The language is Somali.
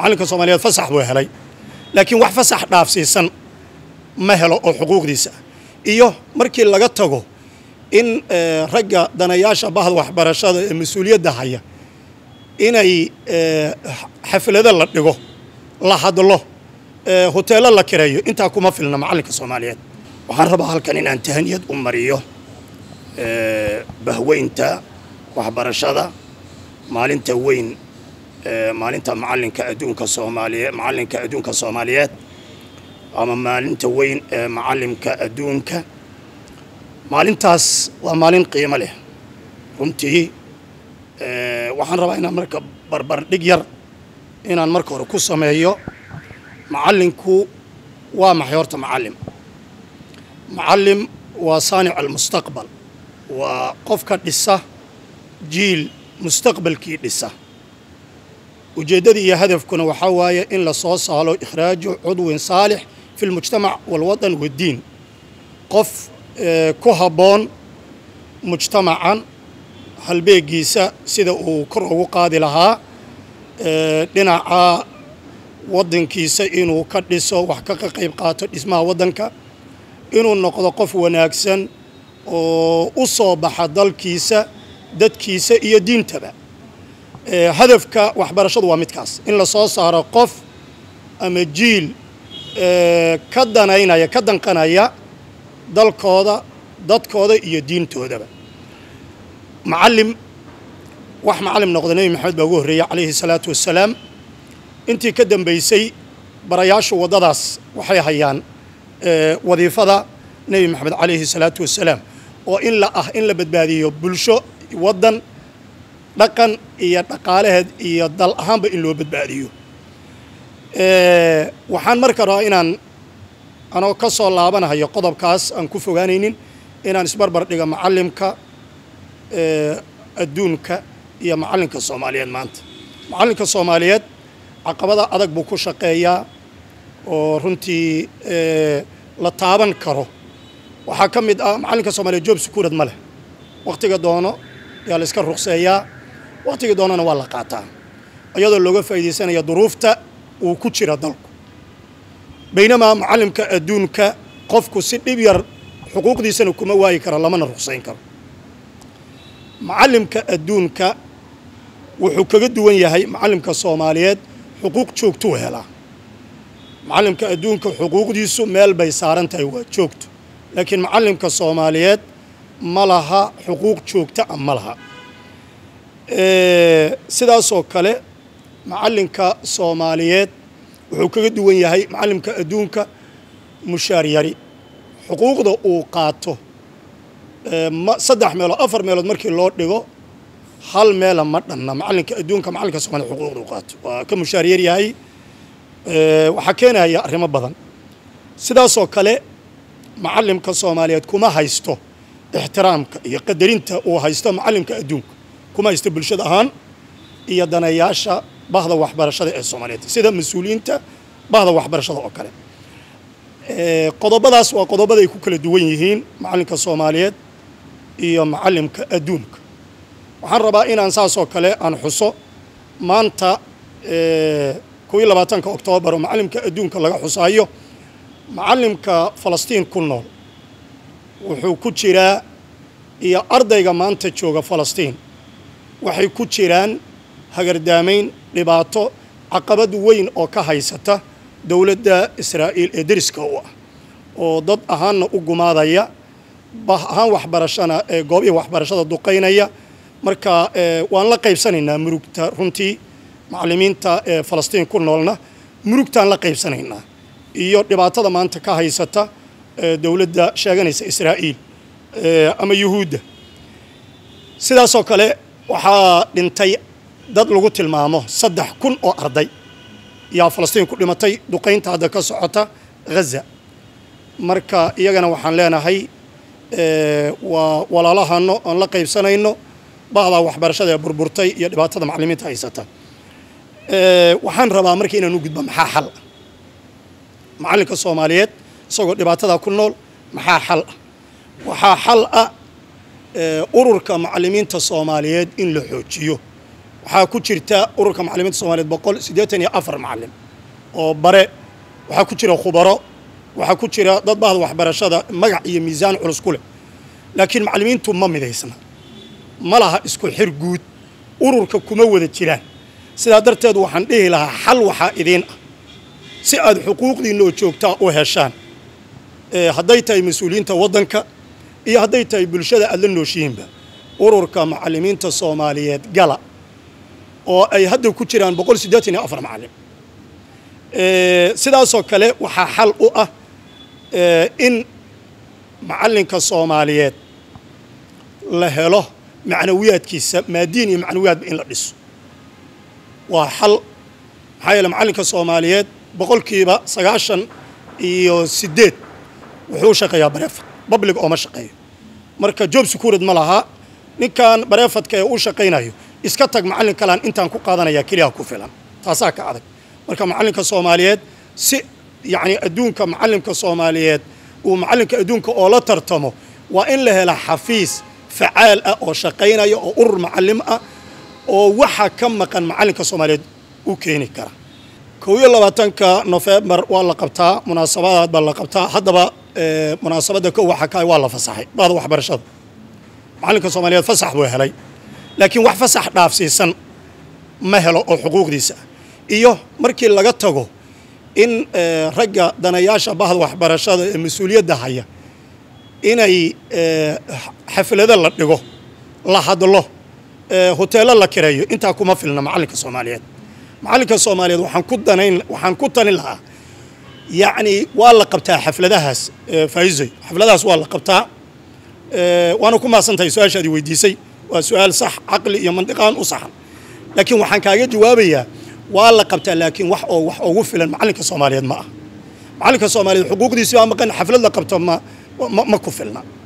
macallinka soomaaliyeed fasax buu helay laakiin wax fasax dhaafsiisan ma helo oo xuquuqdiisa iyo markii laga tago in ragga danayaasha bahda waxbarashada ee mas-uuliyadda haya inay xaflado la dhigo la hadlo hoteello la kireeyo intaa kuma filna macallinka soomaaliyeed waxaan rabaa halkan inaan tahaniyad u mariyo bahweynta waxbarashada maalinta weyn maalinta macalinka adduunka soomaaliye macalinka adduunka soomaaliyeed ama maalinta weyn ee macalimka adduunka maalintaas waa maalin qiimo leh runtii waxaan rabaa inaan marka barbardhig yar inaan marka hore ku sameeyo macallinku waa maxay horta macallim macallim waa saanic almustaqbal waa qofka dhisa jiil mustaqbalkii dhisa ujeeddadii iyo hadafkuna waxaa waaye in la soo saalo ikhraaju cudwin saalix fi lmujtamac walwadan waddiin qof ku habboon mujtamacan halbeegiisa sida uu kor ugu qaadi lahaa dhinaca waddankiisa inuu ka dhiso wax ka qayb qaato dhismaha waddanka inuu noqdo qof wanaagsan oo u soo baxa dalkiisa dadkiisa iyo diintaba hadafka waxbarashadu waa midkaas in la soo saaro qof ama jiil ka danaynaya ka danqanaya dalkooda dadkooda iyo diintoodaba macallim wax macallim noqda nebi maxamed baa ugu horreeyey calayhi salaatu wassalaam intii ka dambaysay barayaashu waddadaas waxay hayaan wadiifada nebi maxamed calayhi salaatu wassalaam oo in la ah in la badbaadiyo bulsho waddan dhaqan iyo dhaqaalaheed iyo dal ahaanba in loo badbaadiyo waxaan marka rabaa inaan anoo ka soo laabanahayo qodobkaas aan ku fogaanaynin inaan isbarbar dhiga macallimka adduunka iyo macallinka soomaaliyeed maanta macallinka soomaaliyeed caqabada adag buu ku shaqeeyaa oo runtii la taaban karo waxaa ka mid ah macallinka soomaaliyeed joob sukuurad ma leh wakhtiga doono yaa la iska ruqseeyaa wakhtiga doonana waa la qaataa iyadoo looga faa'iidaysanaya duruufta uu ku jira dalku baynamaa macallimka adduunka qofku si dhib yar xuquuqdiisana kuma waayi karo lamana ruqsayn karo macallimka adduunka wuxuu kaga duwan yahay macallimka soomaaliyeed xuquuq joogtuu helaa macallimka adduunka xuquuqdiisu meel bay saaran tahay waa joogto laakiin macallimka soomaaliyeed ma laha xuquuq joogta a ma laha sidaasoo kale macallinka soomaaliyeed wuxuu kaga duwan yahay macallimka adduunka mushaar yari xuquuqda uu qaato saddex meelood afar meelood markii loo dhigo hal meela ma dhanna macallinka adduunka macallinka soomaliya xuquuqda uu qaato waa ka mushaar yar yahay waxaa keenaya arrimo badan sidaasoo kale macallimka soomaaliyeed kuma haysto ixtiraamka iyo qadarinta uu haysto macallimka adduunka kuma haysto bulshada ahaan iyo danayaasha bahda waxbarashada ee soomaaliyeed sida mas-uuliyiinta bahda waxbarashada oo kale qodobadaas waa qodobada ay ku kala duwan yihiin macallinka soomaaliyeed iyo macallimka adduunka waxaan rabaa inaan saasoo kale aan xuso maanta kow iyo labaatanka oktoobar oo macallimka adduunka laga xusaayo macallimka falastiin ku nool wuxuu ku jiraa iyo ardayga maanta jooga falastiin waxay ku jiraan hagardaamayn dhibaato caqabad weyn oo ka haysata dowladda israa'iil ee deriska u ah oo dad ahaanna u gumaadaya bah ahaan waxbarashana ee goobihii waxbarashada duqaynaya marka waan la qaybsanaynaa murugta runtii macallimiinta ee falastiin ku noolna murugtaan la qaybsanaynaa iyo dhibaatada maanta ka haysata dowladda sheeganaysa israa'iil ama yuhuudda sidaasoo kale waxaa dhintay dad lagu tilmaamo saddex kun oo arday yaa falastiin ku dhimatay duqaynta hadda ka socota ghaza marka iyagana waxaan leenahay waa walaalahano aan la qaybsanayno bahdaa waxbarashada ee burburtay iyo dhibaatada macallimiinta haysata waxaan rabaa marka inaan u gudbo maxaa xal ah macallinka soomaaliyeed isagoo dhibaatadaa ku nool maxaa xal ah waxaa xal ah ururka macallimiinta soomaaliyeed in la xoojiyo waxaa ku jirta ururka macallimiinta soomaaliyeed boqol siddeetan iyo afar macallin oo bare waxaa ku jira khubaro waxaa ku jira dad bahda waxbarashada magac iyo miisaan culus ku leh laakiin macallimiintu ma midaysna ma laha isku xir guud ururka kuma wada jiraan sidaa darteed waxaan dhihi lahaa xal waxaa idiin ah si aad xuquuqdiinna oo joogtaa u heshaan hadday tahay mas-uuliyiinta waddanka iyo hadday tahay bulshada aad la nooshihiinba ururka macallimiinta soomaaliyeed gala oo ay hadda ku jiraan boqol siddeetan iyo afar macallin sidaasoo kale waxaa xal u ah in macallinka soomaaliyeed la helo macnawiyaadkiisa maadiin iyo macnawiyaadba in la dhiso waa xal maxaa yeele macallinka soomaaliyeed boqolkiiba sagaashan iyo siddeed wuxuu u shaqeeyaa bareefad public ooma shaqeeyo marka job securid ma laha ninkan bareefadka ee u shaqaynayo iska tag macallin kalaan intaan ku qaadanaya keliya ku filan taasaa ka adag marka macallinka soomaaliyeed si yacni adduunka macallinka soomaaliyeed uu macallinka adduunka oo la tartamo waa in la hela xafiis facaal ah oo shaqaynaya oo urur macallim ah oo waxa ka maqan macallinka soomaaliyeed u keeni kara kow iyo labaatanka nofembar waa la qabtaa munaasabadaad baa la qabtaa haddaba munaasabadda kow waxa ka waa la fasaxay bahda waxbarashada macallinka soomaaliyeed fasax buu helay laakiin wax fasax dhaafsiisan ma helo oo xuquuqdiisa ah iyo markii laga tago in ragga danayaasha bahda waxbarashada ee mas-uuliyadda haya inay xaflado la dhigo la hadlo hoteello la kireeyo intaa kuma filna macallinka soomaaliyeed macallinka soomaaliyeed waxaan ku danayn waxaan ku talin lahaa yacni waa la qabtaa xafladahaas faa'iisoy xafladahaas waa la qabtaa waana ku mahadsantahay su-aashaadii weydiisay waa su-aal sax caqli iyo mandiqaan u saxan laakiin waxaan kaaga jawaabayaa waa la qabtaa laakiin wax oo wax ugu filan macallinka soomaaliyeed ma ah macallinka soomaaliyeed xuquuqdiisi baa maqan xaflad la qabto ma ma ku filna